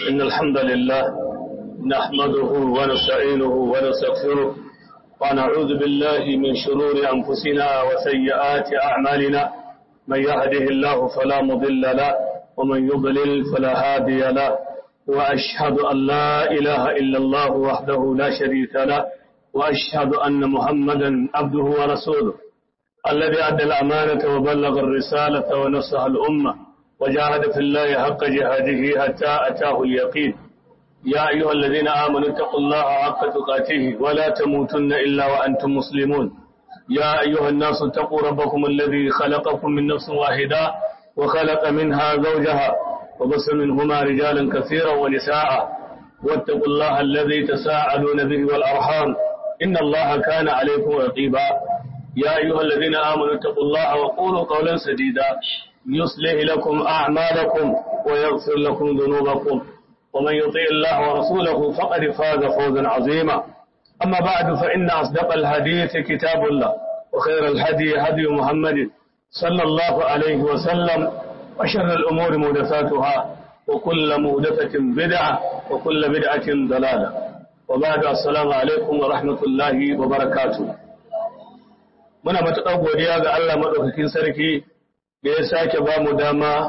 إن الحمد لله نحمده ونستعينه ونستغفره ونعوذ بالله من شرور أنفسنا وسيئات أعمالنا من يهده الله فلا مضل له ومن يضلل فلا هادي له وأشهد أن لا إله إلا الله وحده لا شريك له وأشهد أن محمدا عبده ورسوله الذي أدى الأمانة وبلغ الرسالة ونصح الأمة وجاهد في الله حق جهاده حتى أتاه اليقين يا أيها الذين آمنوا اتقوا الله حق تقاته ولا تموتن إلا وأنتم مسلمون يا أيها الناس اتقوا ربكم الذي خلقكم من نفس واحدة وخلق منها زوجها وبص منهما رجالا كثيرا ونساء واتقوا الله الذي تساءلون به والأرحام إن الله كان عليكم رقيبا يا أيها الذين آمنوا اتقوا الله وقولوا قولا سديدا يصلح لكم أعمالكم ويغفر لكم ذنوبكم ومن يطيع الله ورسوله فقد فاز فوزا عظيما أما بعد فإن أصدق الحديث كتاب الله وخير الهدي هدي محمد صلى الله عليه وسلم وشر الأمور محدثاتها وكل محدثة بدعة وكل بدعة ضلالة وبعد السلام عليكم ورحمة الله وبركاته muna matuƙar godiya ga Allah maɗaukakin sarki da ya sake ba mu dama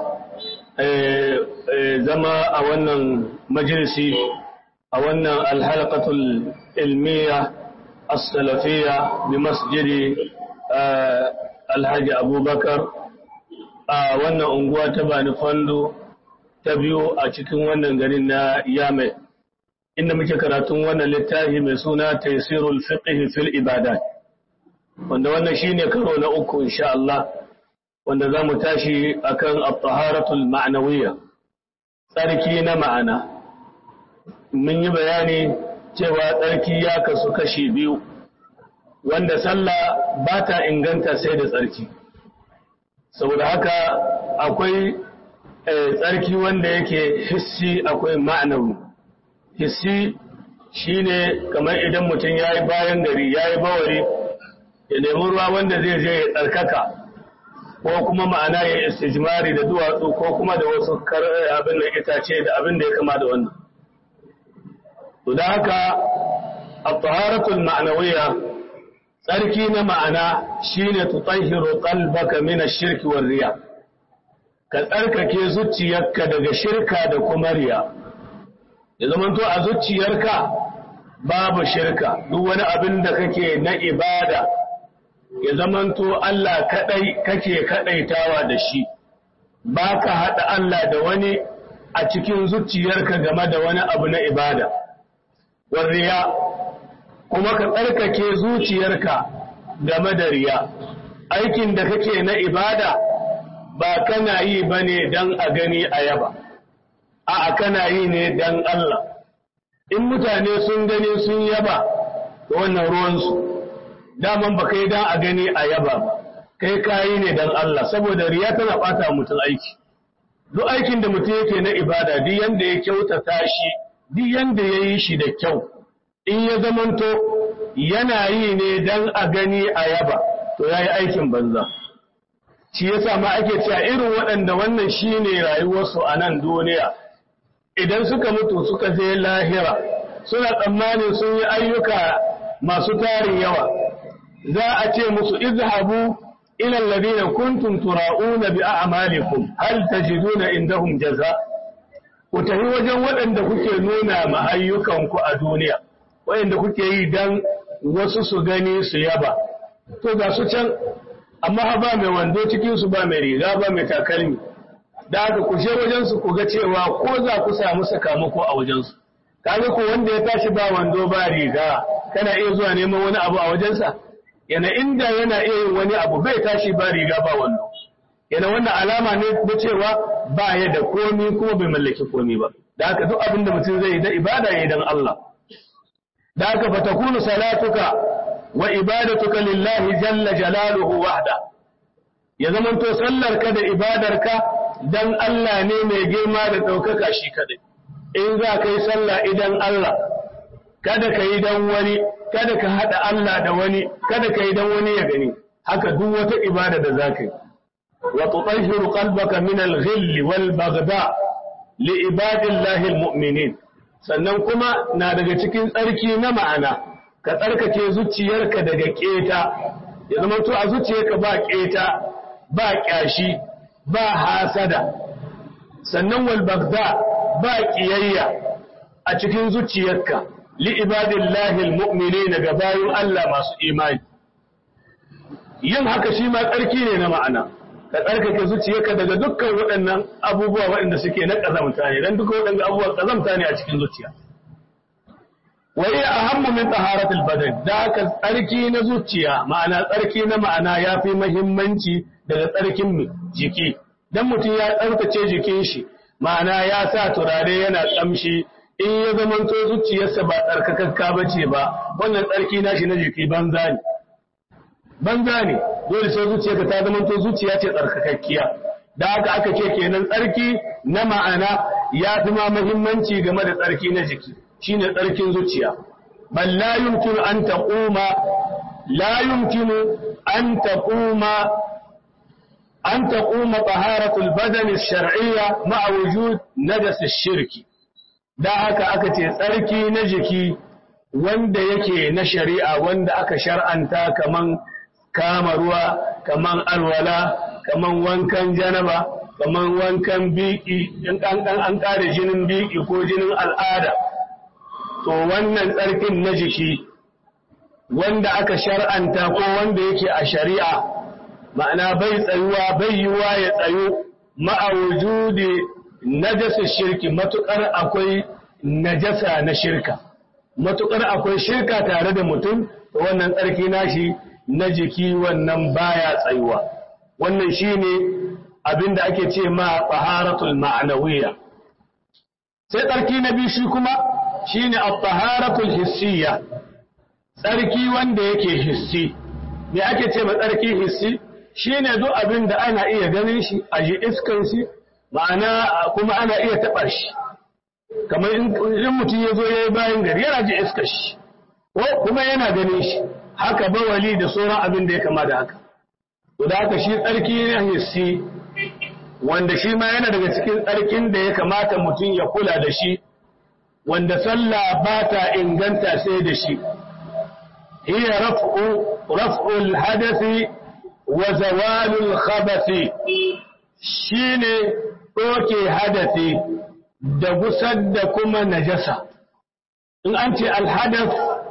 zama a wannan majalisi a wannan alhalqatul ilmiya as-salafiyya bi masjidi alhaji abubakar a wannan unguwa ta bani fando ta biyu a cikin wannan garin na yamai inda muke karatun wannan littafi mai suna taysirul fiqh fil ibadat wanda wannan shine karo na uku insha Allah wanda zamu tashi akan at-taharatul ma'nawiyya tsarki na ma'ana mun yi bayani cewa tsarki ya kasu kashi biyu wanda sallah ba ta inganta sai da tsarki saboda haka akwai tsarki wanda yake hissi akwai ma'anawi hissi shine kamar idan mutum ya yi bayan gari ya yi bawari ya nemi ruwa wanda zai je ya tsarkaka ko kuma ma'ana ya istijmari da duwatsu ko kuma da wasu abin da itace da abin da ya kama da wannan to da haka at-taharatul ma'nawiyya tsarki na ma'ana shine tutahhiru qalbaka min ash-shirki war riya ka tsarkake zuciyarka daga shirka da kuma riya ya zamanto a zuciyarka babu shirka duk wani abin da kake na ibada ya zamanto Allah kadai kake kadaitawa da shi baka hada Allah da wani a cikin zuciyarka game da wani abu na ibada warriya kuma ka tsarkake zuciyarka game da riya aikin da kake na ibada ba kana yi bane dan a gani a yaba a'a kana yi ne dan Allah in mutane sun gani sun yaba wannan ruwansu daman ba kai dan a gani a yaba ba kai kayi ne dan Allah saboda riya tana bata mutum aiki duk aikin da mutum yake na ibada duk yanda ya kyautata shi duk yanda ya yi shi da kyau in ya zamanto yana yi ne dan a gani a yaba to ya yi aikin banza shi yasa ma ake cewa irin waɗanda wannan shine rayuwarsu a nan duniya idan suka mutu suka je lahira suna tsammanin sun yi ayyuka masu tarin yawa za a ce musu izhabu ila alladhina kuntum tura'una bi a'malikum hal tajiduna indahum jaza ku tafi wajen waɗanda kuke nuna ma ayyukanku a duniya waɗanda kuke yi dan wasu su gani su yaba to ga su can amma ba mai wando cikin su ba mai riga ba mai takalmi da haka ku je wajen su ku ga cewa ko za ku samu sakamako a wajen su kaga ko wanda ya tashi ba wando ba riga kana iya zuwa neman wani abu a wajensa yana inda yana iya yin wani abu bai tashi ba riga ba wando yana wannan alama ne na cewa ba ya da komi kuma bai mallaki komi ba da haka duk abin da mutum zai yi da ibada ya dan Allah da haka fa takunu salatuka wa ibadatuka lillahi jalla jalaluhu wahda ya zamanto sallarka da ibadarka dan Allah ne mai girma da ɗaukaka shi kadai in za ka yi sallah idan Allah kada ka yi dan wani kada ka haɗa Allah da wani kada ka yi dan wani ya gani haka duk wata ibada da za ka yi wa tutahhiru qalbaka min al-ghill wal baghda li ibadillahi almu'minin sannan kuma na daga cikin tsarki na ma'ana ka tsarkake zuciyarka daga keta ya zama to a zuciyarka ba keta ba kyashi ba hasada sannan wal bagda ba kiyayya a cikin zuciyarka li ibadillahi almu'minin ga bayin Allah masu imani yin haka shi ma tsarki ne na ma'ana ka tsarkake zuciyarka daga dukkan waɗannan abubuwa waɗanda suke na ƙazamta ne don duka waɗanda abubuwa ƙazamta ne a cikin zuciya wai a hammu min taharatul badan da haka tsarki na zuciya ma'ana tsarki na ma'ana ya fi muhimmanci daga tsarkin jiki dan mutum ya tsarkace jikin shi ma'ana ya sa turare yana kamshi in ya zamanto zuciyarsa ba tsarkakakka bace ba wannan tsarki nashi na jiki banza ne banza ne dole sai zuciyarka ta zama to zuciya ce tsarkakakkiya da haka aka ce kenan tsarki na ma'ana ya fi ma muhimmanci game da tsarki na jiki shine tsarkin zuciya bal la yumkinu an taquma la yumkinu an taquma an taquma taharatu al-badan ash-shar'iyya ma'a wujud najas ash-shirki da haka aka ce tsarki na jiki wanda yake na shari'a wanda aka shar'anta kaman kama ruwa kaman alwala kaman wankan janaba kaman wankan biki in an an kare jinin biki ko jinin al'ada to wannan tsarkin na jiki wanda aka shar'anta ko wanda yake a shari'a ma'ana bai tsayuwa bai yiwa ya tsayu ma'a wujudi najasa shirki matukar akwai najasa na shirka matukar akwai shirka tare da mutum to wannan tsarki nashi na jiki wannan baya tsayuwa wannan shine abinda ake ce ma taharatul ma'nawiyya sai tsarki na biyu shi kuma shine at-taharatul hissiyya tsarki wanda yake hissi me ake ce ma tsarki hissi shine duk abinda ana iya ganin shi a ji iskan shi ma'ana kuma ana iya taba shi kamar in mutum ya zo ya yi bayan gari yana ji iskar shi ko kuma yana ganin shi haka bawali da sauran abin da ya kama da haka. To da haka shi tsarki na hissi wanda shi ma yana daga cikin tsarkin da ya kamata mutum ya kula da shi wanda sallah ba ta inganta sai da shi. Hiya raf'ul hadasi wa zawalul khabasi shine ɗoke hadasi da gusar da kuma najasa. In an ce alhadas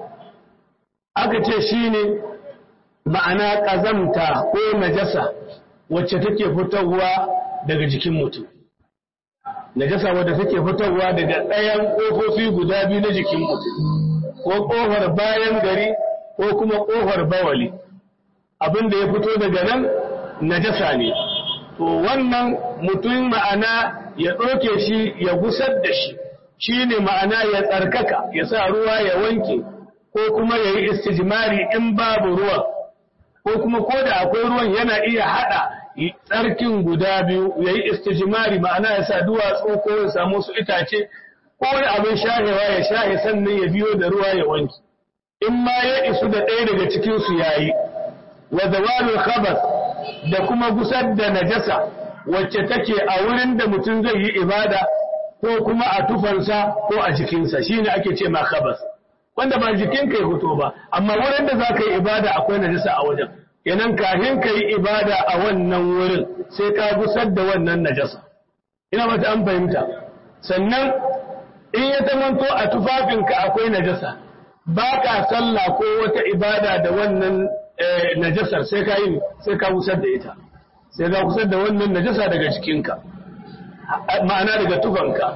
aka ce shi ne ma'ana ƙazamta ko najasa wacce take fitowa daga jikin mutum najasa wadda take fitowa daga ɗayan ƙofofi guda biyu na jikin mutum ko ƙofar bayan gari ko kuma ƙofar bawali abin da ya fito daga nan najasa ne to wannan mutum ma'ana ya ɗauke shi ya gusar da shi shi ne ma'ana ya tsarkaka ya sa ruwa ya wanke ko kuma ya yi istijmari in babu ruwan ko kuma ko da akwai ruwan yana iya haɗa tsarkin guda biyu ya yi istijmari ma'ana ya sa duwatsu ko ya samu su itace ko wani abin shahewa ya shahe sannan ya biyo da ruwa ya wanki in ma ya isu da ɗaya daga cikinsu ya yi wa zawalul khabas da kuma gusar da najasa wacce take a wurin da mutum zai yi ibada ko kuma a tufansa ko a jikinsa shine ake ce ma khabas wanda ba jikin kai hoto ba amma wurin da za ka yi ibada akwai najasa a wajen kenan kafin ka yi ibada a wannan wurin sai ka gusar da wannan najasa ina mata an fahimta sannan in ya zamanto a tufafinka akwai najasa ba ka sallah ko wata ibada da wannan najasar sai ka yi sai ka gusar da ita sai ka gusar da wannan najasa daga jikinka ma'ana daga tufanka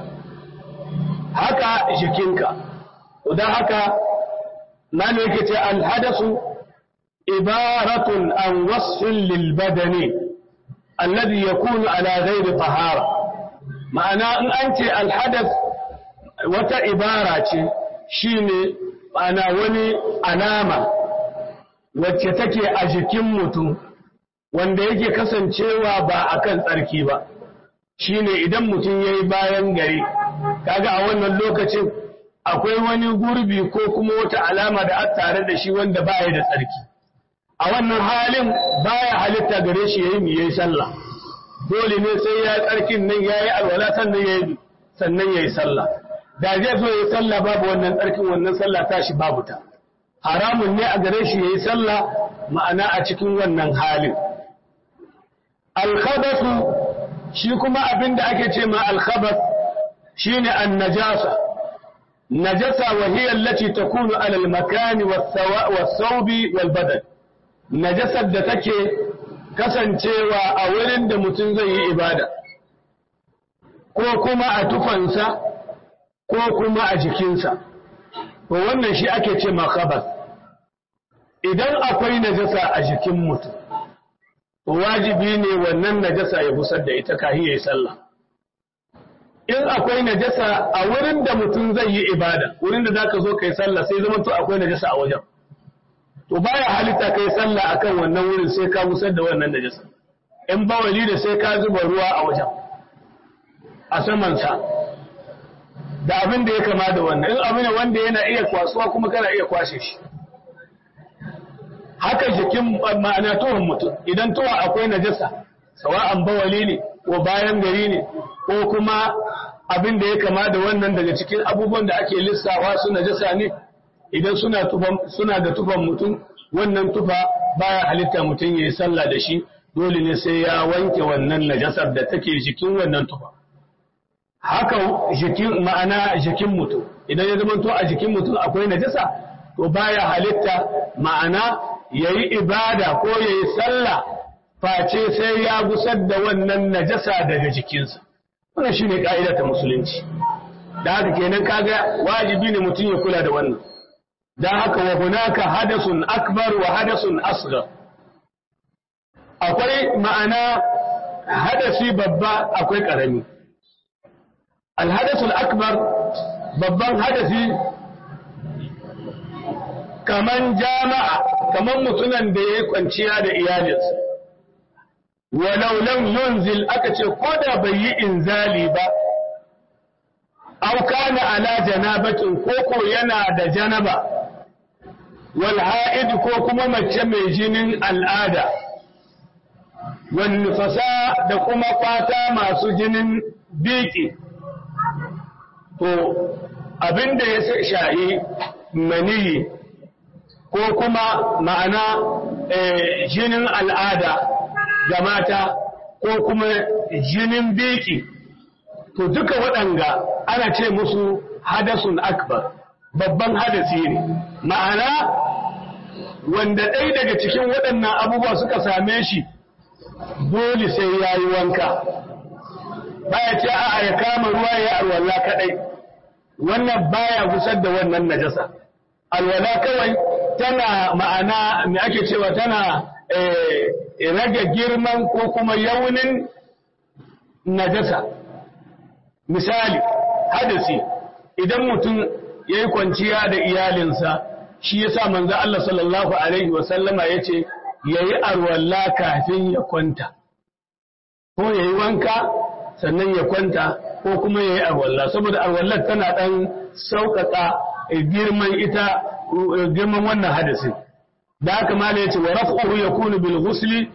haka jikinka don haka mana yake ce alhadasu ibaratun an wasfin lilbadani alladhi yakunu ala ghairi tahara ma'ana in an ce alhadas wata ibara ce shine ma'ana wani alama wacce take a jikin mutum wanda yake kasancewa ba akan tsarki ba shine idan mutum yayi bayan gari kaga a wannan lokacin akwai wani gurbi ko kuma wata alama da aka tare da shi wanda baya da tsarki a wannan halin baya halitta gare shi yayi mi yayi sallah dole ne sai ya tsarkin nan yayi alwala sannan yayi sannan ya yi sallah da zai zo ya yi sallah babu wannan tsarkin wannan sallah tashi babu ta haramun ne a gare shi ya yi sallah ma'ana a cikin wannan halin alkhabasu shi kuma abin da ake ce ma alkhabas shine an najasa najasa wa hiya allati takunu ala al-makani was-sawbi wal-badan najasar da take kasancewa a wurin da mutum zai yi ibada ko kuma a tufansa ko kuma a jikinsa to wannan shi ake ce makabas idan akwai najasa a jikin mutum wajibi ne wannan najasa ya busar da ita kahi ya yi sallah in akwai najasa a wurin da mutum zai yi ibada wurin da zaka zo kai sallah sai zama to akwai najasa a wajen to baya halitta kai sallah akan wannan wurin sai ka busar da wannan najasa in bawali da sai ka zuba ruwa a wajen a saman sa da abin da ya kama da wannan in abin wanda yana iya kwasuwa kuma kana iya kwashe shi haka jikin ma'ana tuhon mutum idan tuwa akwai najasa sawa'an bawali ne ko bayan gari ne ko kuma abin da ya kama da wannan daga cikin abubuwan da ake lissawa su najasa ne idan suna tufan suna da tufan mutum wannan tufa baya halitta mutum yayi sallah da shi dole ne sai ya wanke wannan najasar da take jikin wannan tufa haka jikin ma'ana jikin mutum idan ya zama to a jikin mutum akwai najasa to baya halitta ma'ana yayi ibada ko yayi sallah face sai ya gusar da wannan najasa daga jikinsa wannan shine ka'ida ta musulunci da haka kenan kaga wajibi ne mutum ya kula da wannan da haka wa hunaka hadasun akbar wa hadasun asghar akwai ma'ana hadasi babba akwai karami alhadasul akbar babban hadasi kaman jama'a kaman mutunan da ya kwanciya da iyalinsa walau lam yunzil aka ce ko da bai yi inzali ba aw kana ala janabatin ko ko yana da janaba wal ha'id ko kuma mace mai jinin al'ada wal nufasa da kuma fata masu jinin biki to abinda ya shahi maniyi ko kuma ma'ana jinin al'ada ga mata ko kuma jinin biki to duka waɗanga ana ce musu hadasun akbar babban hadasi ne ma'ana wanda ɗaya daga cikin waɗannan abubuwa suka same shi dole sai ya yi wanka baya ce a ya kama ruwa ya alwala kaɗai wannan baya gusar da wannan najasa alwala kawai tana ma'ana me ake cewa tana rage girman ko kuma yaunin najasa misali hadasi idan mutum ya yi kwanciya da iyalinsa shi ya sa manzo Allah sallallahu Alaihi wasallama ya ce ya yi arwalla kafin ya kwanta ko ya yi wanka sannan ya kwanta ko kuma ya yi arwalla saboda arwallar tana ɗan sauƙaƙa girman ita girman wannan hadasin da haka mala ya ce wa raf'uhu yakunu bil ghusli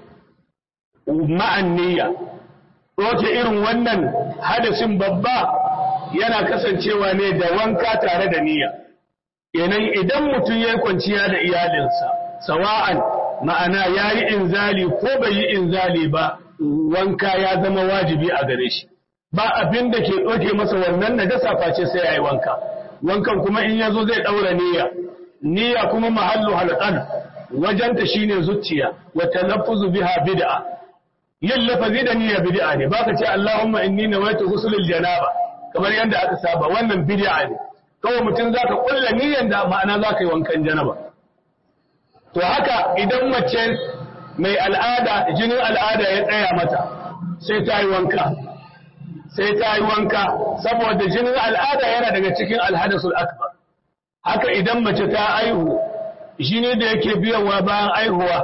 ma'an niyya Roke irin wannan hadasin babba yana kasancewa ne da wanka tare da niyya. Kenan idan mutum ya yi kwanciya da iyalinsa, sawa'an ma'ana ya yi inzali ko bai yi inzali ba, wanka ya zama wajibi a gare shi. Ba abin da ke ɗauke masa wannan najasa face sai ya yi wanka. Wankan kuma in ya zo zai ɗaura niyya. Niyya kuma mahallu halqan wajenta shine zuciya wa talaffuzu biha bid'a. yin lafazi da niyya bid'a ne baka ce Allahumma inni nawaitu ghusl janaba kamar yadda aka saba wannan bid'a ne kawai mutum zaka kulla niyyan da ma'ana zaka yi wankan janaba to haka idan mace mai al'ada jinin al'ada ya tsaya mata sai ta yi wanka sai ta yi wanka saboda jinin al'ada yana daga cikin alhadasul akbar haka idan mace ta aihu jini da yake biyowa bayan aihuwa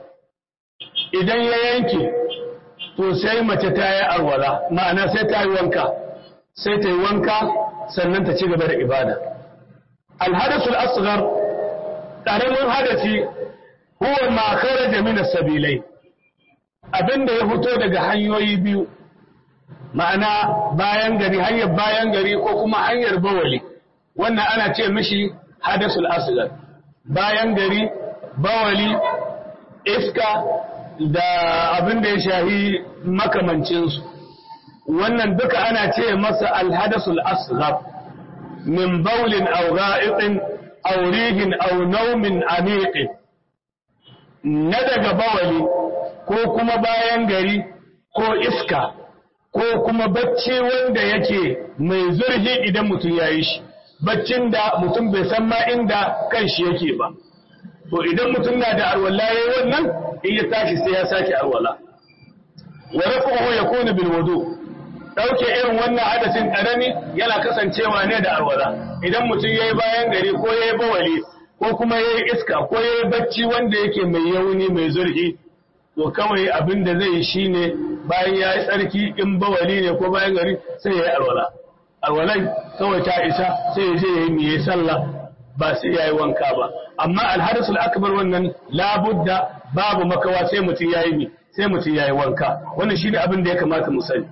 idan ya yanke to sai mace ta yi arwala ma'ana sai ta yi wanka sai ta yi wanka sannan ta ci gaba da ibada alhadasul asghar karamin hadasi huwa ma kharaja min as-sabilai abinda ya fito daga hanyoyi biyu ma'ana bayan gari hanyar bayan gari ko kuma hanyar bawali wannan ana ce mishi hadasul asgar bayan gari bawali iska da abin da ya shahi makamancinsu wannan duka ana ce masa alhadasul asghar min baulin aw ga'itin aw rihin aw nawmin amiqin na daga bawali ko kuma bayan gari ko iska ko kuma bacci wanda yake mai zurfi idan mutum ya yi shi baccin da mutum bai san ma inda kan shi yake ba to idan mutum na da arwala yayi wannan in ya tashi sai ya sake arwala wa rafuhu yakunu bil wudu dauke irin wannan hadasin karami yana kasancewa ne da arwala idan mutum yayi bayan gari ko yayi bawali ko kuma yayi iska ko yayi bacci wanda yake mai yauni mai zurfi to kawai abin da zai shi ne bayan ya yi tsarki in bawali ne ko bayan gari sai ya yi alwala alwalai kawai ta isa sai ya je ya yi miye sallah ba sai ya yi wanka ba amma alhadisul akbar wannan labudda babu makawa sai mutum ya yi sai mutum ya yi wanka wannan shi ne abin da ya kamata mu sani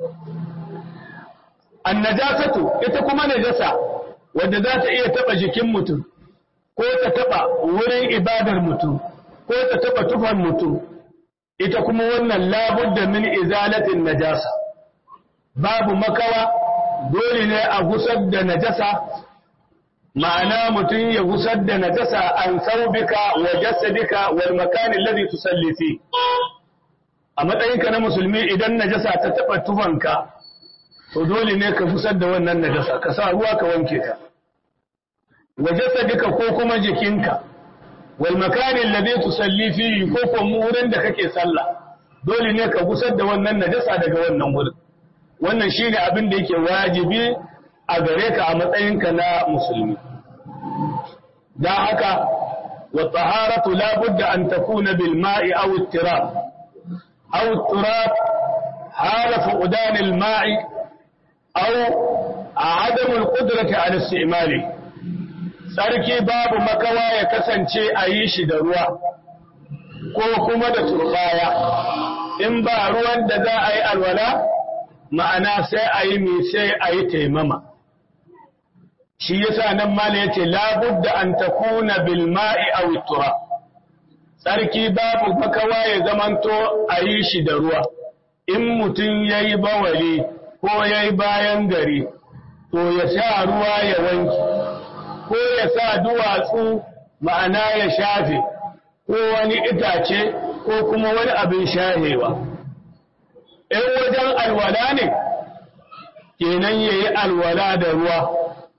annajasatu ita kuma najasa wadda za ta iya taba jikin mutum ko ta taba wurin ibadar mutum ko ta taba tufan mutum ita kuma wannan labudda min izalatin najasa babu makawa dole ne a gusar da najasa ma'ana mutum ya gusar da najasa an saubika wa jasadika wal makani alladhi tusalli fi a matsayinka na musulmi idan najasa ta taba tufanka to dole ne ka gusar da wannan najasa ka sa ruwa ka wanke ta wa jasadika ko kuma jikinka wal makani alladhi tusalli fihi ko kuma wurin da kake sallah dole ne ka gusar da wannan najasa daga wannan wurin wannan shine abin da yake wajibi a gare ka a matsayinka na musulmi dan haka wa taharatu la budda an takuna bil ma'i aw ittirab aw ittirab hala fuqdan al ma'i aw عدم القدرة على استعماله sarki babu makawa ya kasance a yi shi da ruwa ko kuma da turbaya in ba ruwan da za a yi alwala ma'ana sai a yi mai sai a yi taimama shi yasa nan mala ya ce labudda an takuna bil ma'i aw tura sarki babu makawa ya zamanto a yi shi da ruwa in mutum ya yi bawali ko ya yi bayan gari to ya sha ruwa ya wanki ko ya sa duwatsu ma'ana ya shafe ko wani itace ko kuma wani abin shahewa in wajen alwala ne kenan ya yi alwala da ruwa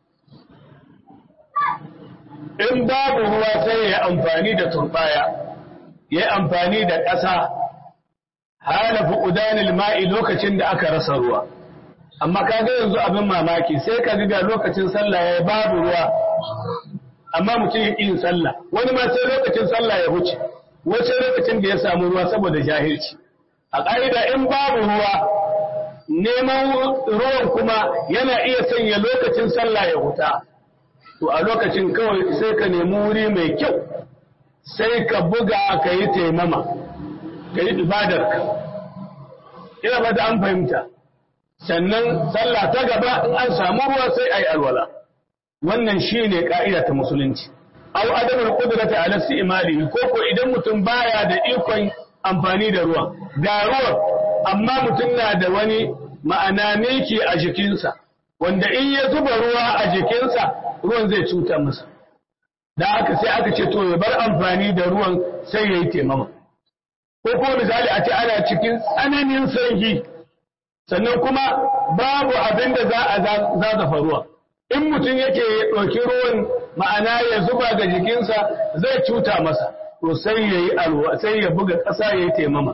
in babu ruwa sai ya yi amfani da turbaya ya yi amfani da ƙasa halafi udanil ma'i lokacin da aka rasa ruwa amma kaga yanzu abin mamaki sai ka ga lokacin sallah ya babu ruwa amma mutum ya yin sallah wani ma sai lokacin sallah ya huce wace lokacin da ya samu ruwa saboda jahilci a ƙa'ida in babu ruwa neman ruwan kuma yana iya sanya lokacin sallah ya huta to a lokacin kawai sai ka nemi wuri mai kyau sai ka buga ka yi taimama ka yi ibadarka ina ba da an fahimta sannan sallah ta gaba in an samu ruwa sai a yi alwala wannan shi ne ƙa'ida ta musulunci au adamul qudrati ala istimali ko ko idan mutum baya da ikon amfani da ruwa ga ruwan amma mutum na da wani ma'ana miki a jikinsa wanda in ya zuba ruwa a jikinsa ruwan zai cuta masa da aka sai aka ce to ya bar amfani da ruwan sai ya yi taimama ko ko misali a ce ana cikin tsananin sanyi sannan kuma babu abin da za a zazafa ruwa in mutum yake ɗauki ruwan ma'ana ya zuba ga jikinsa zai cuta masa to sai ya yi alwa sai ya buga ƙasa ya yi taimama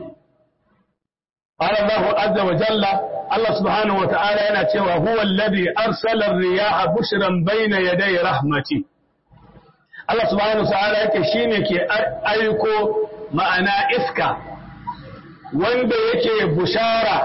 Allah azza wa jalla Allah subhanahu wa ta'ala yana cewa huwa alladhi arsala ar-riyaha bushran bayna yaday rahmati Allah subhanahu wa ta'ala yake shine ke aiko ma'ana iska wanda yake bushara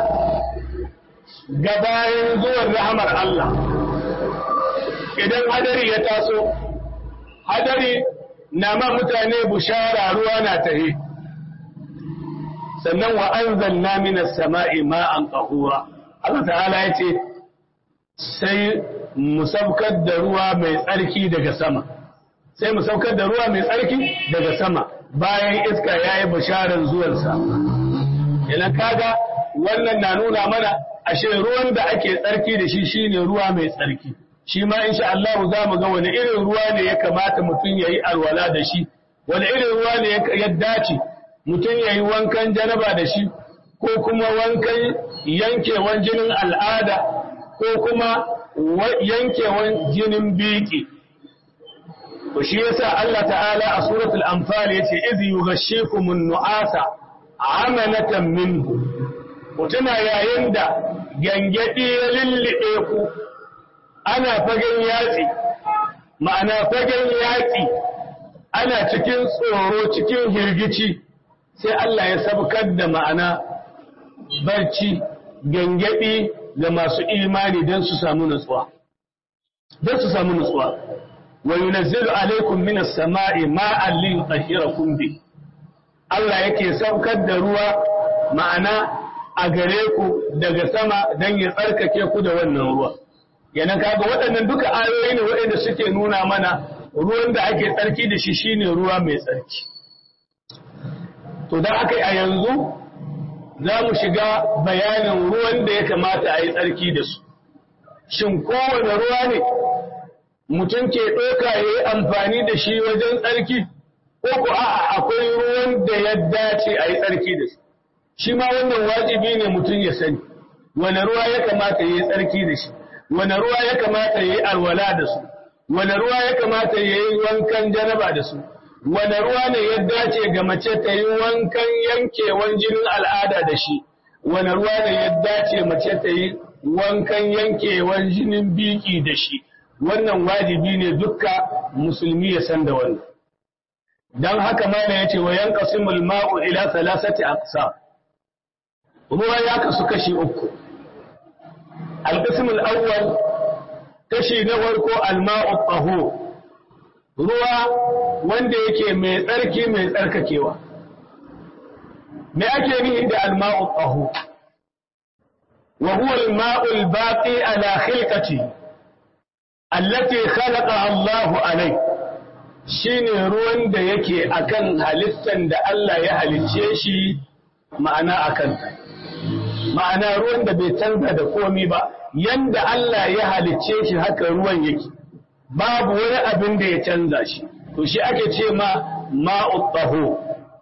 gabayin zuwan rahamar Allah idan hadari ya taso hadari na ma mutane bushara ruwa na tahe sannan wa anzalna minas sama'i ma'an qahura Allah ta'ala ya ce sai mu saukar da ruwa mai tsarki daga sama sai mu saukar da ruwa mai tsarki daga sama bayan iska ya yi bisharar zuwansa idan kaga wannan na nuna mana ashe ruwan da ake tsarki da shi shine ruwa mai tsarki shi ma insha Allah za mu ga wani irin ruwa ne ya kamata mutum ya yi alwala da shi wani irin ruwa ne ya dace mutum ya yi wankan janaba da shi ko kuma wankan yankewan jinin al'ada ko kuma yankewan jinin biki to shi yasa Allah ta'ala a suratul anfal yace iz yughashshikumun nu'asa amanatan minhu mutuna yayin da gangadi ya lillibe ku ana fagen yatsi ma'ana fagen yatsi ana cikin tsoro cikin hirgici sai Allah ya sabkar da ma'ana barci gangadi ga masu imani don su samu nutsuwa don su samu nutsuwa wa yunazzilu alaikum minas sama'i ma'an li yutahhirakum bi Allah yake saukar da ruwa ma'ana a gare ku daga sama don ya tsarkake ku da wannan ruwa yana kaga waɗannan duka ayoyi ne waɗanda suke nuna mana ruwan da ake tsarki da shi shine ruwa mai tsarki to da aka yi a yanzu za mu shiga bayanin ruwan da ya kamata a yi tsarki da su shin kowane ruwa ne mutum ke ɗauka ya yi amfani da shi wajen tsarki ko ku a'a akwai ruwan da ya dace a yi tsarki da su shi ma wannan wajibi ne mutum ya sani wane ruwa ya kamata ya yi tsarki da shi wane ruwa ya kamata ya yi alwala da su wane ruwa ya kamata ya yi wankan janaba da su wane ruwa ne ya dace ga mace ta yi wankan yankewan jinin al'ada da shi wane ruwa ne ya dace mace ta yi wankan yankewan jinin biki da shi wannan wajibi ne dukka musulmi ya san da wannan dan haka mana yace wa yanqasimul ma'u ila thalathati aqsam ruwa ya kasu kashi uku alqismul awwal kashi na farko alma'u tahur ruwa wanda yake mai tsarki mai tsarkakewa me ake nihi da alma'u tahur wa huwa alma'u albaqi ala khilqatihi allati khalaqa Allahu alai shine ruwan da yake akan halittan da Allah ya halicce shi ma'ana akan ma'ana ruwan da bai canza da komi ba yanda Allah ya halicce shi haka ruwan yake babu wani abin da ya canza shi to shi ake ce ma ma'ut tahu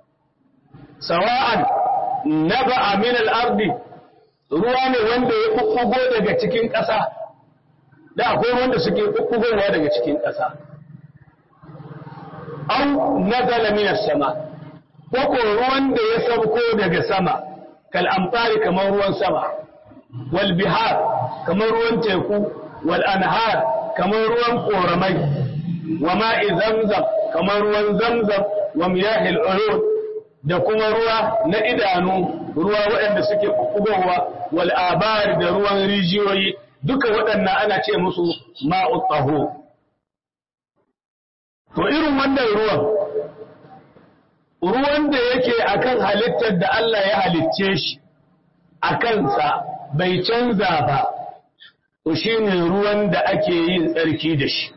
sawa'an naba'a min al-ardi ruwa ne wanda ya kukkugo daga cikin ƙasa da akwai wanda suke kukkugowa daga cikin ƙasa au nazala minas sama ko ko ruwan da ya sauko daga sama kal amfari kamar ruwan sama wal bihar kamar ruwan teku wal anhar kamar ruwan koramai wa ma'i zamzam kamar ruwan zamzam wa miyahil uyun da kuma ruwa na idanu ruwa waɗanda suke kukkugowa wal abar da ruwan rijiyoyi duka waɗannan ana ce musu ma'ut taho to irin wannan ruwan ruwan da yake akan halittar da Allah ya halicce shi a kansa bai canza ba to shine ruwan da ake yin tsarki da shi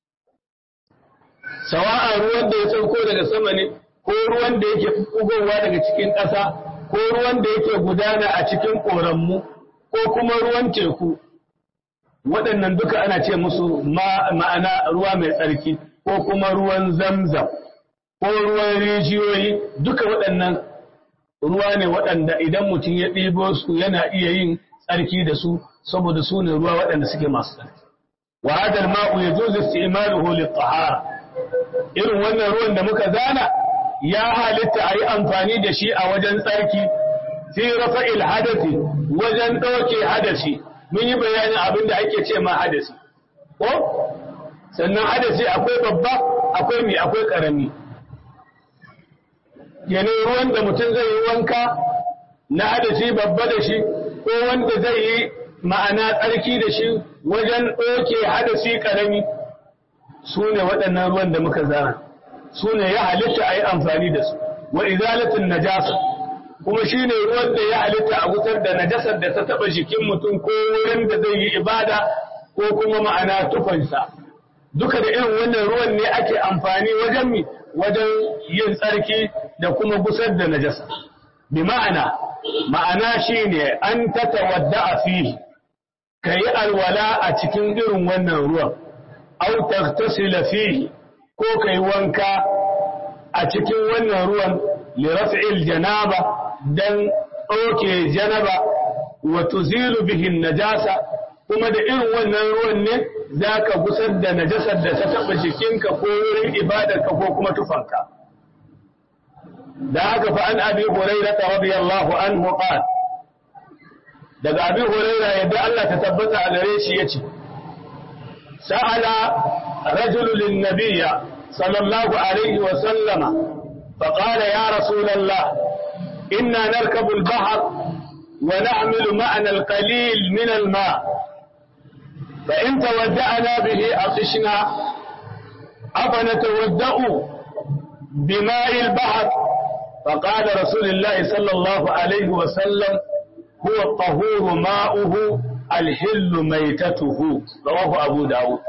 sawa'a ruwan da ya sauko daga sama ne ko ruwan da yake bugowa daga cikin ƙasa ko ruwan da yake gudana a cikin ƙoranmu ko kuma ruwan teku waɗannan duka ana ce musu ma'ana ruwa mai tsarki ko kuma ruwan zamzam ko ruwan rijiyoyi duka waɗannan ruwa ne waɗanda idan mutum ya ɗibo su yana iya yin tsarki da su saboda su ne ruwa waɗanda suke masu tsarki wa hadal ma'u yajuzu isti'maluhu lit-tahara irin wannan ruwan da muka zana ya halitta a yi amfani da shi a wajen tsarki fi rafa'il hadasi wajen ɗauke hadasi mun yi bayanin abin da ake ce ma hadasi ko sannan hadasi akwai babba akwai mai akwai ƙarami yana ruwan da mutum zai yi wanka na hadasi babba da shi ko wanda zai yi ma'ana tsarki da shi wajen ɗauke hadasi ƙarami su ne waɗannan ruwan da muka zana su ne ya halitta a yi amfani da su wa izalatin najasa kuma shine ruwan da ya halitta a gusar da najasar da ta taba jikin mutum ko wurin da zai yi ibada ko kuma ma'ana tufansa duka da irin wannan ruwan ne ake amfani wajen mi wajen yin tsarki da kuma gusar da najasa bi ma'ana ma'ana shine an tatawadda a fihi kayi alwala a cikin irin wannan ruwan au taghtasila fihi ko kai wanka a cikin wannan ruwan li raf'il janaba dan ɗauke janaba wa tuzilu bihi najasa kuma da irin wannan ruwan ne zaka gusar da najasar da ta taba jikinka ko wurin ibadarka ko kuma tufanka da haka fa an abi hurairah radiyallahu anhu qala daga abi hurairah yadda Allah ta tabbata a gare shi yace sa'ala rajulun lin nabiyya sallallahu alaihi wa sallama فقال يا رسول الله إنا نركب البحر ونعمل معنا القليل من الماء فإن تودعنا به عطشنا أفنتودأ بماء البحر فقال رسول الله صلى الله عليه وسلم هو الطهور ماؤه الحل ميتته رواه أبو داود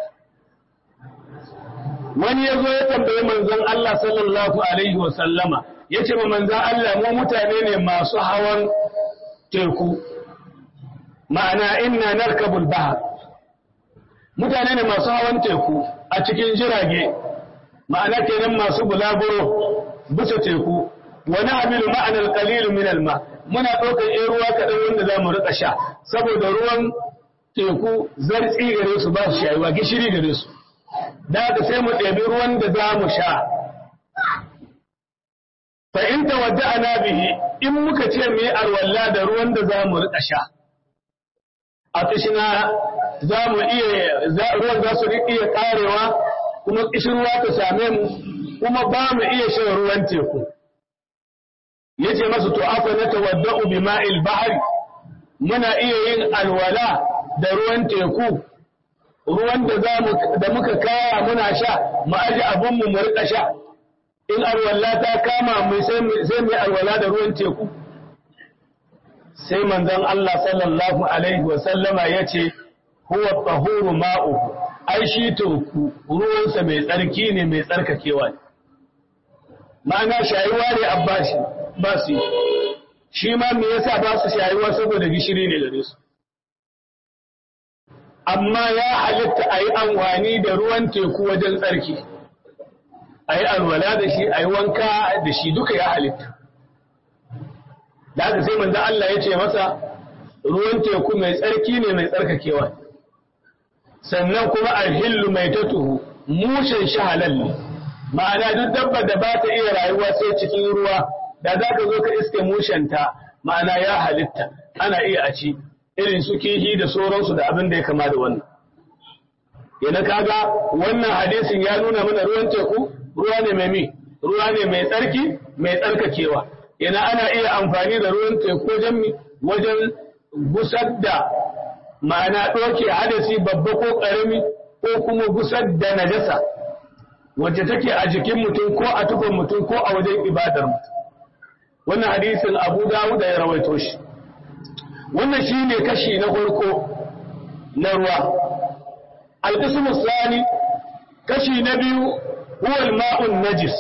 wani ya zo ya tambayi manzon Allah sallallahu alaihi wasallama ya ce ma manzon Allah mu mutane ne masu hawan teku ma'ana inna narkabul bahar mutane ne masu hawan teku a cikin jirage ma'ana kenan masu bulaguro bisa teku wani amilu ma'anar kalilu min alma muna ɗaukar ɗan ruwa kaɗan wanda za mu riƙa sha saboda ruwan teku zartsi gare su ba su shayuwa gishiri gare su da haka sai mu ɗebi ruwan da za mu sha fa in tawadda'ana bihi in muka ce mu yi arwalla da ruwan da za mu riƙa sha a kishina za mu iya ruwan za su iya karewa kuma kishirwa ta same mu kuma ba mu iya shan ruwan teku yace masu to afa na tawadda'u bima'il bahri muna iya yin alwala da ruwan teku ruwan da da muka kaya muna sha mu aji abun mu mu rika sha in alwala ta kama mu sai mu alwala da ruwan teku sai manzon Allah sallallahu alaihi wa sallama yace huwa tahuru ma'uhu ai shi teku ruwansa mai tsarki ne mai tsarkakewa ne ma'ana shayuwa ne abbashi ba su shi ma me yasa ba su shayuwa saboda gishiri ne gare su amma ya halitta a yi amfani da ruwan teku wajen tsarki a yi alwala da shi a yi wanka da shi duka ya halitta da haka sai manzan Allah ya ce masa ruwan teku mai tsarki ne mai tsarkakewa sannan kuma alhillu mai tatuhu mushin shi halal ne ma'ana duk dabba da ba ta iya rayuwa sai cikin ruwa da za ka zo ka iske mushenta ma'ana ya halitta ana iya a ci irin su kihi da sauransu da abin da ya kama da wannan yana kaga wannan hadisin ya nuna mana ruwan teku ruwa ne mai mi ruwa ne mai tsarki mai tsarkakewa yana ana iya amfani da ruwan teku wajen mi wajen gusar da ma'ana ɗauke hadasi babba ko ƙarami ko kuma gusar da najasa wacce take a jikin mutum ko a tufan mutum ko a wajen ibadar mutum wannan hadisin abu dawuda ya rawaito shi wannan shi ne kashi na farko na ruwa alƙismu sani kashi na biyu huwal ma'un najis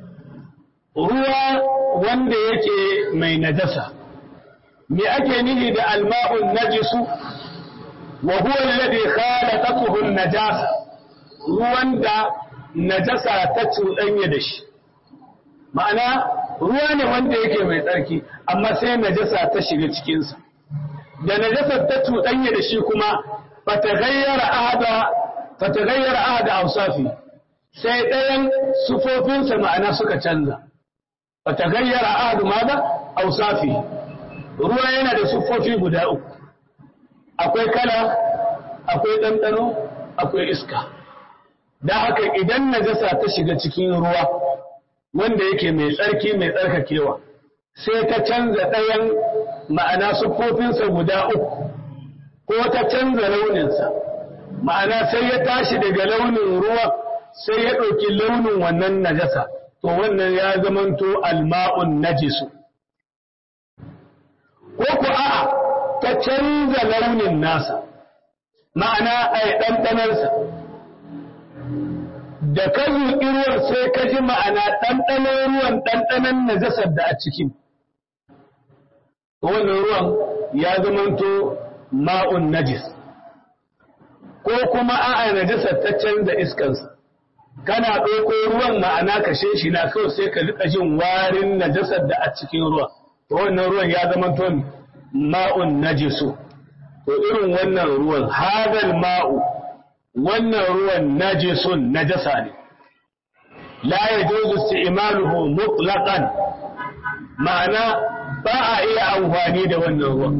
ruwa wanda yake mai najasa me ake nihi da alma'un najisu wa huwa alladhi khalaqatuhu an-najasa ruwan da najasa ta cuɗanya da shi ma'ana ruwa ne wanda yake mai tsarki amma sai najasa ta shiga cikinsa da najasar ta cuɗanya da shi kuma fatagayyara ahada fatagayyara ahada awsafi sai ɗayan sufofinsa ma'ana suka canza fatagayyara ahadu maza awsafi ruwa yana da sufofi guda uku akwai kala akwai ɗanɗano akwai iska da haka idan najasa ta shiga cikin ruwa wanda yake mai tsarki mai tsarkakewa sai ta canza ɗayan ma'ana siffofinsa guda uku ko ta canza launinsa ma'ana sai ya tashi daga launin ruwa sai ya ɗauki launin wannan najasa to wannan ya zamanto alma'un najisu ko ku a'a ka canza launin nasa ma'ana a ɗanɗanarsa da ka zuƙi ruwan sai ka ji ma'ana ɗanɗanon ruwan ɗanɗanon najasar da a cikin wannan ruwan ya zamanto ma'un najis ko kuma a'a najasar ta canza iskansa kana ɗauko ruwan ma'ana kashe shi na kawai sai ka riƙa jin warin najasar da a cikin ruwa to wannan ruwan ya zamanto ma'un najisu to irin wannan ruwan hadal ma'u wannan ruwan najisun najasa ne la yajuzu isti'maluhu mutlaqan ma'ana ba a iya amfani da wannan ruwan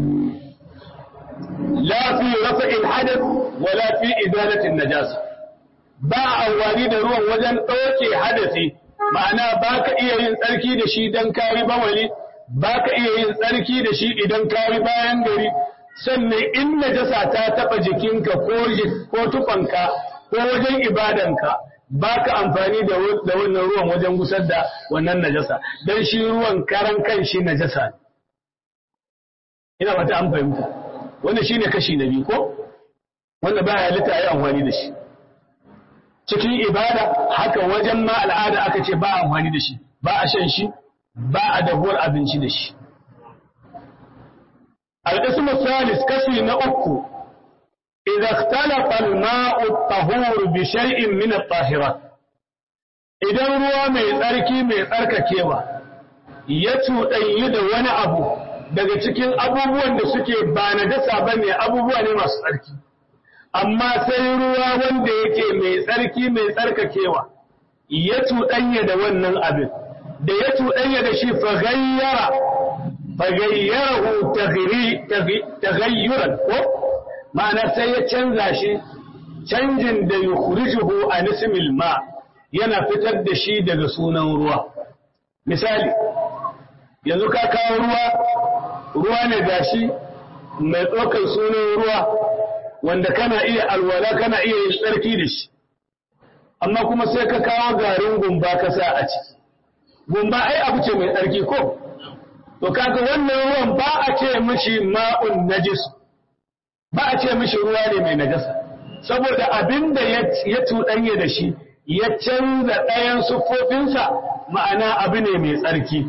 la fi rafa'il hadath wala fi izalati najasa ba a amfani da ruwan wajen ɗauke hadasi ma'ana ba ka iya yin tsarki da shi don kari bawali ba ka iya yin tsarki da shi idan kari bayan gari sannan in najasa ta taɓa jikinka ko tufanka ko wajen ibadanka ba ka amfani da wannan ruwan wajen gusar da wannan najasa don shi ruwan karan kan shi najasa ne ina wata an fahimta wanda shi ne kashi na biyu ko wanda ba halitta ya yi amfani da shi cikin ibada haka wajen ma al'ada aka ce ba amfani da shi ba a shan shi ba a dahuwar abinci da shi القسم الثالث كسي نأكو إذا اختلط الماء الطهور بشيء من الطاهرات إذا ruwa mai tsarki mai tsarkakewa ya cuɗanyi da wani abu daga cikin abubuwan da suke ba na dasa ba ne abubuwa ne masu tsarki amma sai ruwa wanda yake mai tsarki mai tsarkakewa ya cuɗanya da wannan abin da ya cuɗanya da shi fagayyara fagayyarahu taghayyuran ko ma'ana sai ya canza shi canjin da yukhrijuhu an ismil ma yana fitar da shi daga sunan ruwa misali yanzu ka kawo ruwa ruwa ne gashi mai tsokar sunan ruwa wanda kana iya alwala kana iya yin tsarki da shi amma kuma sai ka kawo garin gumba ka sa a ciki gumba ai abu ce mai tsarki ko to kaga wannan ruwan ba a ce mishi ma'un najis ba a ce mishi ruwa ne mai najasa saboda abinda ya tuɗanye da shi ya canza ɗayan siffofinsa ma'ana abu ne mai tsarki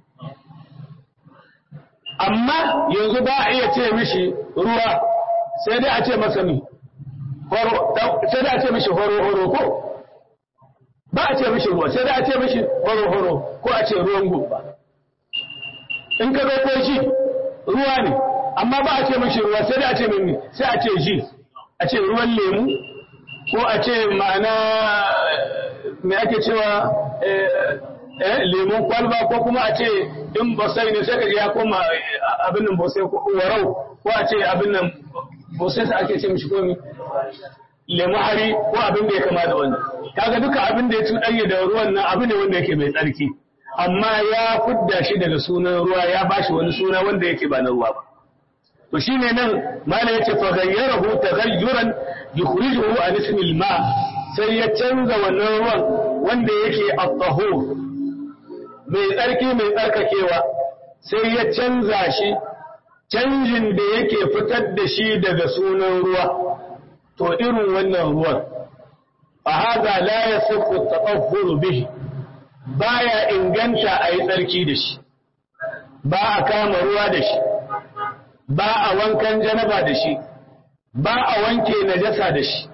amma yanzu ba a iya ce mishi ruwa sai dai a ce masa mi sai dai a ce mishi horo-horo ko ba a ce mishi ruwa sai dai a ce mishi horo-horo ko a ce ruwan gumba in ka zo ko shi ruwa ne amma ba a ce mishi ruwa sai dai a ce mimi sai a ce ji a ce ruwan lemu ko a ce ma'ana mai ake cewa lemun kwalba ko kuma a ce in bosai ne sai ka ya koma abin nan bosai ko warau ko a ce abin nan bosai sa ake ce mishi komi lemu hari ko abin da ya kama da wannan kaga duka abin da ya cuɗanye da ruwan nan abu ne wanda yake mai tsarki amma ya fudda shi daga sunan ruwa ya bashi wani suna wanda yake ba na ruwa ba to shine nan mala yace fa ghayyarahu taghayyuran yukhrijuhu an ismil ma sai ya canza wannan ruwan wanda yake at-tahur mai tsarki mai tsarkakewa sai ya canza shi canjin da yake fitar da shi daga sunan ruwa to irin wannan ruwan fa hada la yasifu at-tatahhur bihi baya inganta a yi tsarki da shi ba a kama ruwa da shi ba a wankan janaba da shi ba a wanke najasa da shi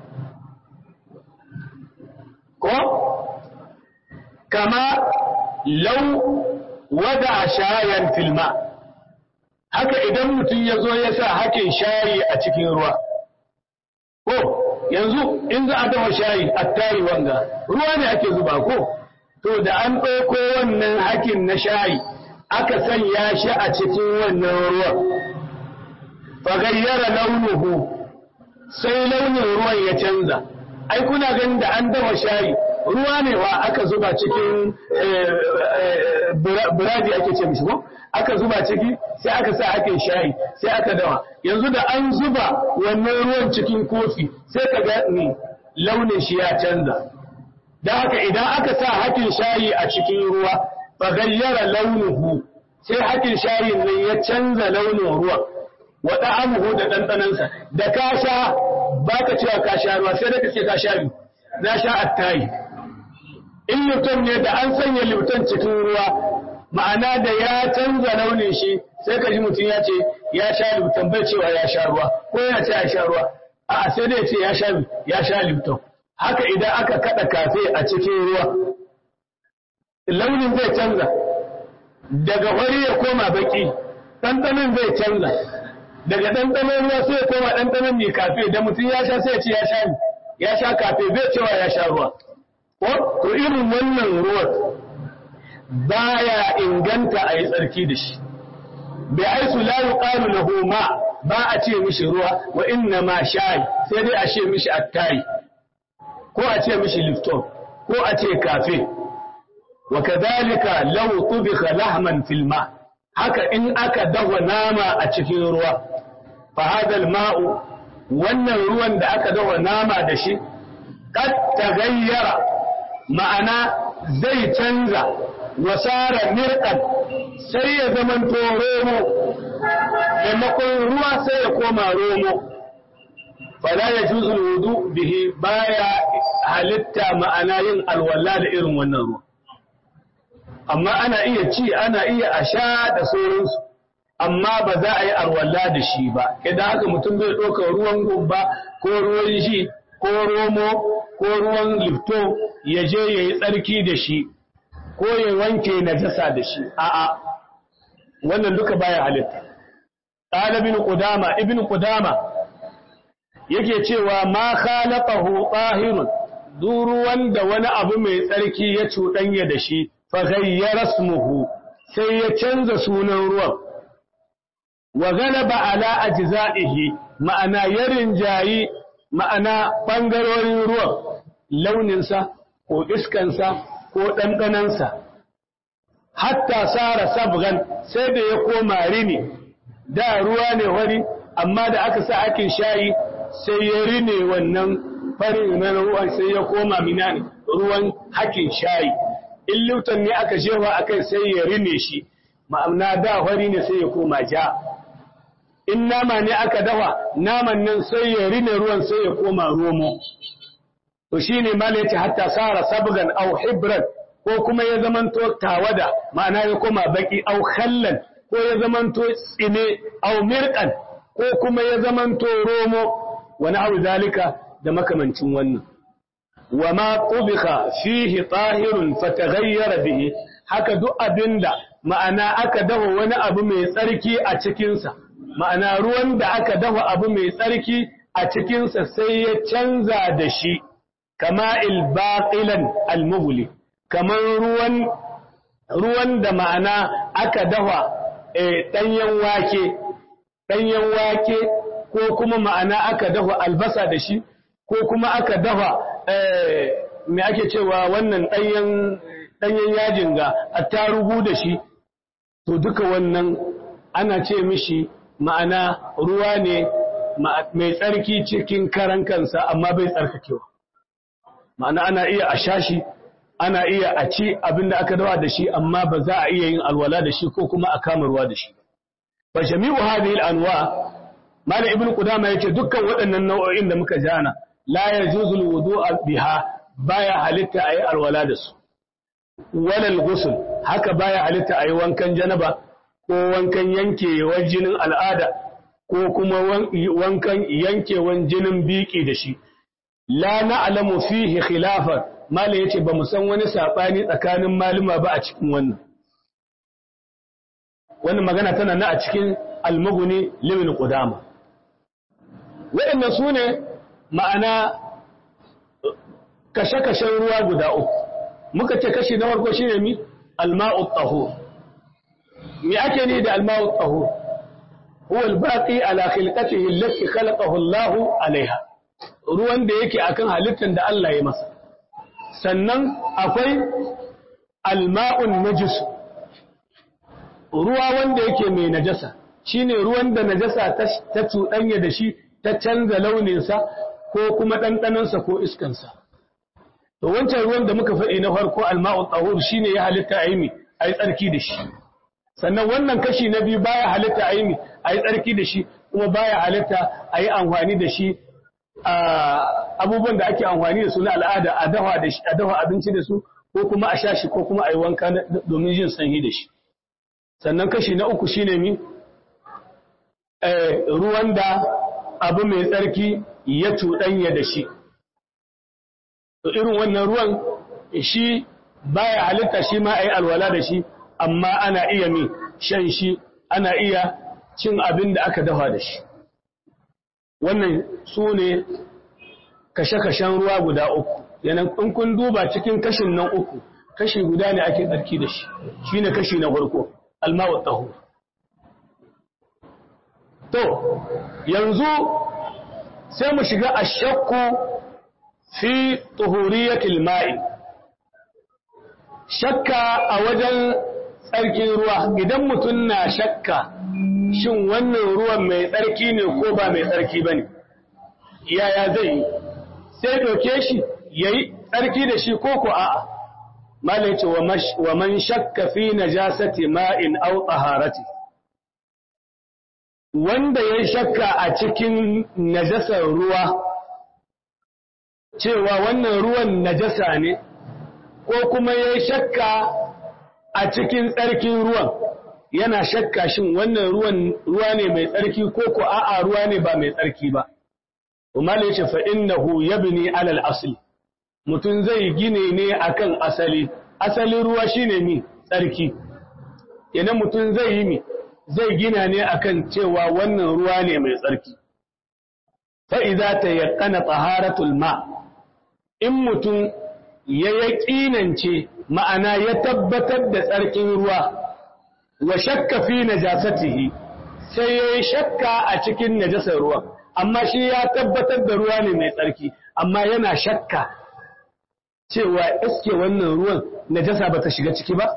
ko kama lau wada shayan filma haka idan mutum ya zo ya sa hakin shayi a cikin ruwa ko yanzu in za a dafa shayi a tari wanga ruwa ne ake zuba ko to da an ɗauko wannan hakin na shayi aka sanya shi a cikin wannan ruwan fagayyara launuhu sai launin ruwan ya canza ai kuna ganin da an dafa shayi ruwa ne wa aka zuba cikin buradi ake ce mishi ko aka zuba ciki sai aka sa hakin shayi sai aka dawa yanzu da an zuba wannan ruwan cikin kofi sai ka ga launin shi ya canza da haka idan aka sa hakin shayi a cikin ruwa fagayyara launuhu sai hakin shayin nan ya canza launin ruwan wa da'amuhu da ɗanɗanansa da ka sha ba ka cewa ka sha ruwa sai da ka ce ka sha biyu na sha attayi in lipton ne da an sanya lipton cikin ruwa ma'ana da ya canza launin shi sai ka ji mutum ya ce ya sha lipton bai cewa ya sha ruwa ko ya ce ya sha ruwa a sai dai ce ya sha ya sha lipton haka idan aka kada kafe a cikin ruwa launin zai canza daga wari ya koma baki ɗanɗanon zai canza daga ɗanɗanon ruwa sai ya koma ɗanɗanon mai kafe da mutum ya sha sai ya ce ya sha ya sha kafe bai cewa ya sha ruwa ko to irin wannan ruwan baya inganta a yi tsarki da shi bai aisu la yuqalu lahu ma ba a ce mishi ruwa wa inna ma shayi sai dai a ce mishi attayi ko a ce mishi lifton ko a ce kafe wa kadhalika law tubikha lahman fil ma haka in aka dawa nama a cikin ruwa fa hadal ma'u wannan ruwan da aka dawa nama da shi kad tagayyara ma'ana zai canza wasara mirqan sai ya zamanto romo maimakon ruwa sai ya koma romo fala ya juzu wudu bihi baya halitta ma'ana yin alwala da irin wannan ruwa amma ana iya ci ana iya a sha da sauransu amma ba za a yi alwala da shi ba idan haka mutum bai ɗauka ruwan gumba ko ruwan shi ko romo ko ruwan lifto ya je ya yi tsarki da shi ko ya wanke najasa da shi a'a wannan duka baya halitta qala ibn qudama ibn qudama yake cewa ma khalaqahu tahirun duru wanda wani abu mai tsarki ya cuɗanya da shi fa ghayyara ismuhu sai ya canza sunan ruwan wa galaba ala ajza'ihi ma'ana ya rinjayi ma'ana bangarorin ruwan launinsa ko iskansa ko ɗanɗanansa hatta sara sabgan sai da ya koma rini da ruwa ne wari amma da aka sa akin shayi sai ya rine wannan farin na ruwan sai ya koma mina ruwan hakin shayi in lutan ne aka jefa akai sai ya rine shi ma'amna da wari ne sai ya koma ja in nama ne aka dafa naman nan sai ya rine ruwan sai ya koma romo to shine mala yace hatta sara sabgan aw hibran ko kuma ya zamanto tawada ma'ana ya koma baki aw khallan ko ya zamanto tsine aw mirqan ko kuma ya zamanto romo wa na'u zalika da makamancin wannan wa ma qubika fihi tahirun fataghayyara bihi haka duk abinda ma'ana aka dafa wani abu mai tsarki a cikin sa ma'ana ruwan da aka dafa abu mai tsarki a cikin sa sai ya canza da shi kama ilbaqilan almughli kaman ruwan ruwan da ma'ana aka dafa ɗanyen wake ɗanyen wake ko kuma ma'ana aka dafa albasa da shi ko kuma aka dafa me ake cewa wannan ɗanyen yajin ga attarugu da shi to duka wannan ana ce mishi ma'ana ruwa ne mai tsarki cikin karan kansa amma bai tsarkakewa ma'ana ana iya a shashi ana iya a ci abinda aka dawa da shi amma ba za a iya yin alwala da shi ko kuma a kama ruwa da shi fa jami'u hadhihi al-anwa malam ibnu qudama yace dukkan waɗannan nau'o'in da muka jana la yajuzu al-wudu'a biha baya halitta ayi alwala da su wala al-ghusl haka baya halitta ayi wankan janaba ko wankan yankewar jinin al'ada ko kuma wankan yankewan jinin biki da shi la na'lamu fihi khilafan mala yace ba mu san wani sabani tsakanin maluma ba a cikin wannan wannan magana tana na a cikin al-mughni limin qudama waɗannan sune ma'ana kashe-kashen ruwa guda uku muka ce kashi na farko shine mi al-ma'u tahur me ake ni da al-ma'u tahur huwa al-baqi ala khilqatihi allati khalaqahu Allah alaiha ruwan da yake akan halittar da Allah ya masa sannan akwai alma'un najis ruwa wanda yake mai najasa shine ruwan da najasa ta cuɗanya da shi ta canza launinsa ko kuma ɗanɗanansa ko iskansa to wancan ruwan da muka faɗi na farko alma'un tsahur shine ya halitta a yi a yi tsarki da shi sannan wannan kashi na biyu baya halitta a yi a yi tsarki da shi kuma baya halitta a yi amfani da shi a abubuwan da ake amfani da su na al'ada a dafa da shi a dafa abinci da su ko kuma a sha shi ko kuma a yi wanka domin jin sanyi da shi sannan kashi na uku shine mi ruwan da abu mai tsarki ya cuɗanya da shi to irin wannan ruwan shi baya halitta shi ma a yi alwala da shi amma ana iya mi shan shi ana iya cin abin da aka dafa da shi wannan su ne kashe-kashen ruwa guda uku yanan in kun duba cikin kashin nan uku kashi guda ne ake tsarki da shi shi ne kashi na farko almawa taho to yanzu sai mu shiga a shakku fi tuhuriyatil ma'i shakka a wajen tsarkin ruwa idan mutum na shakka shin wannan ruwan mai tsarki ne ko ba mai tsarki ba ne yaya zai yi sai doke shi ya yi tsarki da shi ko ko a'a malai ce wa man shakka fi najasati ma'in au taharati wanda ya shakka a cikin najasar ruwa cewa wannan ruwan najasa ne ko kuma ya shakka a cikin tsarkin ruwan yana shakka shin wannan ruwan ruwa ne mai tsarki ko ko a'a ruwa ne ba mai tsarki ba kuma ne ce fa innahu yabni alal asli mutum zai gine ne akan asali asalin ruwa shine mi tsarki idan mutum zai yi mi zai gina ne akan cewa wannan ruwa ne mai tsarki fa idza tayaqqana taharatul ma in mutum ya yaƙinance ma'ana ya tabbatar da tsarkin ruwa wa shakka fi najasatihi sai ya yi shakka a cikin najasar ruwa amma shi ya tabbatar da ruwa ne mai tsarki amma yana shakka cewa iske wannan ruwan najasa ba ta shiga ciki ba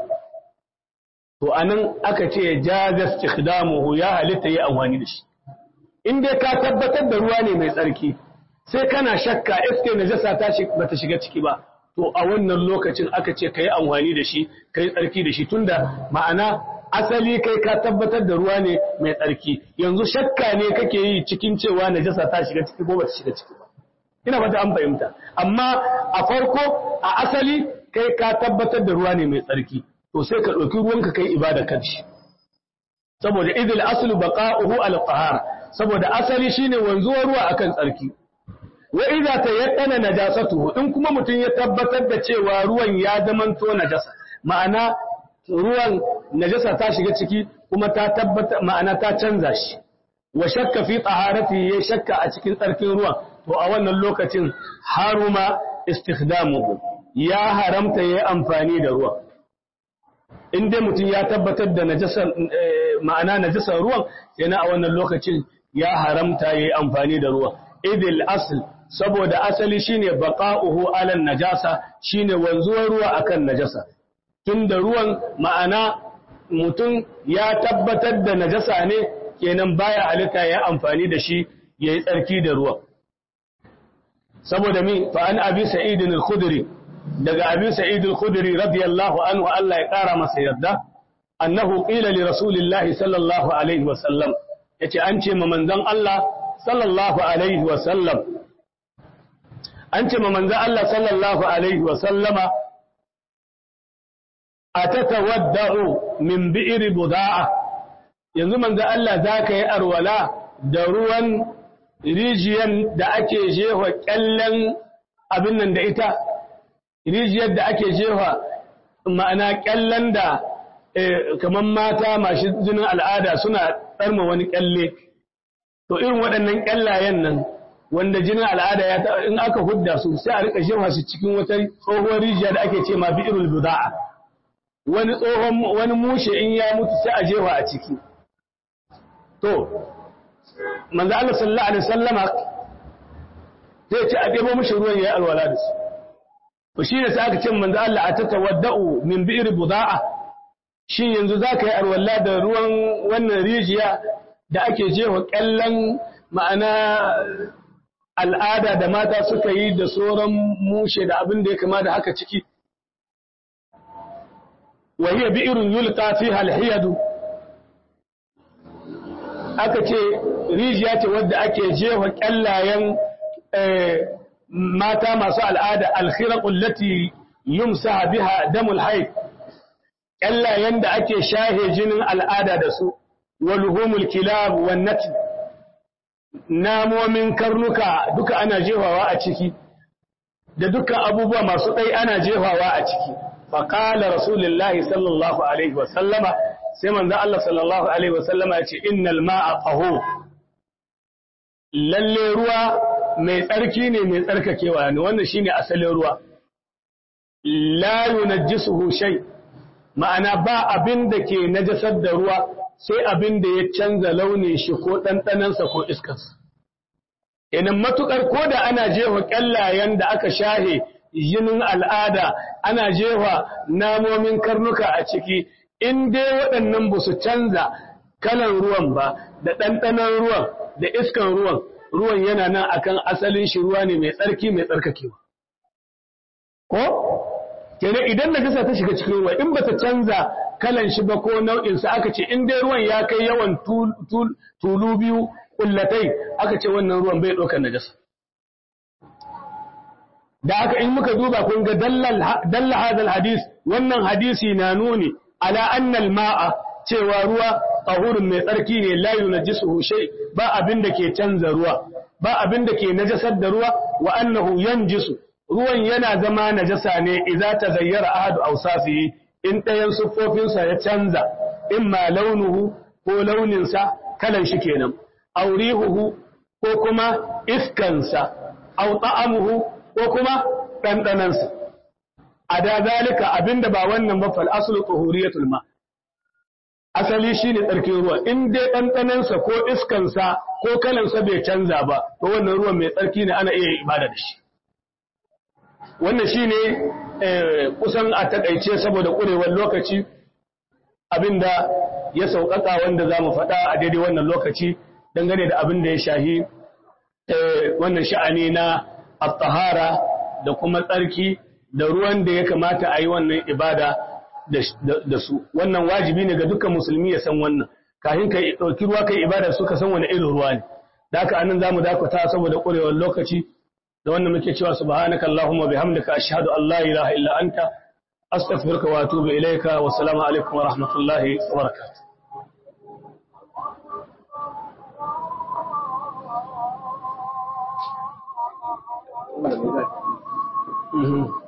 to anan aka ce jaza istikhdamuhu ya halitta yi amfani da shi in dai ka tabbatar da ruwa ne mai tsarki sai kana shakka iske najasa ta ba ta shiga ciki ba to a wannan lokacin aka ce ka yi amfani da shi ka yi tsarki da shi tunda ma'ana asali kai ka tabbatar da ruwa ne mai tsarki yanzu shakka ne kake yi cikin cewa najasa ta shiga ciki ko ba ta shiga ciki ba ina ba an fahimta amma a farko a asali kai ka tabbatar da ruwa ne mai tsarki to sai ka ɗauki ruwanka kai ibada kan shi saboda idil aslu baqa'uhu al tahara saboda asali shine wanzuwar ruwa akan tsarki wa idza tayaqqana najasatuhu in kuma mutum ya tabbatar da cewa ruwan ya zamanto najasa ma'ana ruwan najasa ta shiga ciki kuma ta tabbata ma'ana ta canza shi wa shakka fi taharati ya shakka a cikin tsarkin ruwan to a wannan lokacin haruma istikhdamuhu ya haramta yayi amfani da ruwan in dai mutum ya tabbatar da najasar ma'ana najasar ruwan yana a wannan lokacin ya haramta yayi amfani da ruwan idil asl saboda asali shine baqa'uhu ala najasa shine wanzuwar ruwa akan najasa tunda ruwan ma'ana mutum ya tabbatar da najasa ne kenan baya halitta ya amfani da shi yayi tsarki da ruwan saboda mi fa an abi sa'id al-khudri daga abi sa'id al-khudri radiyallahu anhu Allah ya kara masa yarda annahu qila li rasulillahi sallallahu alaihi wa sallam yace an ce ma manzon Allah sallallahu alaihi wa sallam an ce ma manzon Allah sallallahu alaihi wa sallama atatawadda'u min bi'ri buda'a yanzu manzon Allah zaka yi arwala da ruwan rijiyan da ake jefa kyallen abin nan da ita rijiyar da ake jefa ma'ana kyallen da kamar mata masu jinin al'ada suna tsarma wani kyalle to irin waɗannan kyallayen nan wanda jinin al'ada ya in aka hudda su sai a rika jefa su cikin wata tsohuwar rijiya da ake ce ma bi'irul buda'a wani tsohon wani mushe in ya mutu sai a jefa a ciki to manzo Allah sallallahu alaihi wasallama sai ce a debo mishi ruwan yayi alwala da su to shine sai aka ce manzo Allah atatawaddau min bi'r buda'a shin yanzu zaka yi alwala da ruwan wannan rijiya da ake jewa kallan ma'ana al'ada da mata suka yi da sauran mushe da abin da ya kama da haka ciki wa hiya bi'run yulqa fiha al-hiyad aka ce rijiya ce wadda ake jefa kyallayen mata masu al'ada alkhiraqul lati yumsa biha damul hayd kyallayen da ake shahe jinin al'ada da su walhumul kilab wan nat namomin karnuka duka ana jefawa a ciki da dukkan abubuwa masu ɗai ana jefawa a ciki faƙala rasulullahi sallallahu alaihi wasallama sai manzo Allah sallallahu alaihi wasallama ya ce innal ma'a qahu lalle ruwa mai tsarki ne mai tsarkakewa ne wannan shine asalin ruwa la yunajjisuhu shay ma'ana ba abin da ke najasar da ruwa sai abin da ya canza launin shi ko ɗanɗanansa ko iskarsa idan matukar ko da ana jefa ƙyallayen da aka shahe jinin al'ada ana jefa namomin karnuka a ciki in dai waɗannan ba su canza kalan ruwan ba da ɗanɗanon ruwan da iskan ruwan ruwan yana nan akan asalin shi ruwa ne mai tsarki mai tsarkakewa ko kenan idan najasa ta shiga cikin ruwa in ba ta canza kalan shi ba ko nau'insa aka ce in dai ruwan ya kai yawan tulu biyu kullatai aka ce wannan ruwan bai ɗaukar najasa da aka in muka duba kun ga dalla hadal hadis wannan hadisi na nuni ala annal ma'a cewa ruwa tahurun mai tsarki ne la yunajjisuhu shay ba abin da ke canza ruwa ba abin da ke najasar da ruwa wa annahu yanjisu ruwan yana zama najasa ne idza tazayyara ahadu awsafihi in ɗayan siffofinsa ya canza imma launuhu ko launinsa kalan shi kenan aurihuhu ko kuma iskansa au ta'amuhu ko kuma ɗanɗanansa a da zalika abinda ba wannan ba fal aslu tuhuriyatul ma asali shine tsarkin ruwa in dai ɗanɗanansa ko iskansa ko kalansa bai canza ba to wannan ruwan mai tsarki ne ana iya ibada da shi wannan shine kusan a takaice saboda ƙurewar lokaci abinda ya sauƙaƙa wanda za mu faɗa a daidai wannan lokaci dangane da abin da ya shahi wannan sha'ani na at-tahara da kuma tsarki da ruwan da ya kamata a yi wannan ibada da su wannan wajibi ne ga dukkan musulmi ya san wannan kafin ka ɗauki ruwa kai ibada su ka san wani irin ruwa ne da haka anan zamu dakata saboda ƙurewar lokaci da wannan muke cewa subhanaka allahumma bihamdika ashhadu an la ilaha illa anta astaghfiruka wa atubu ilayka wa assalamu alaikum wa rahmatullahi wa barakatuh Mm-hmm.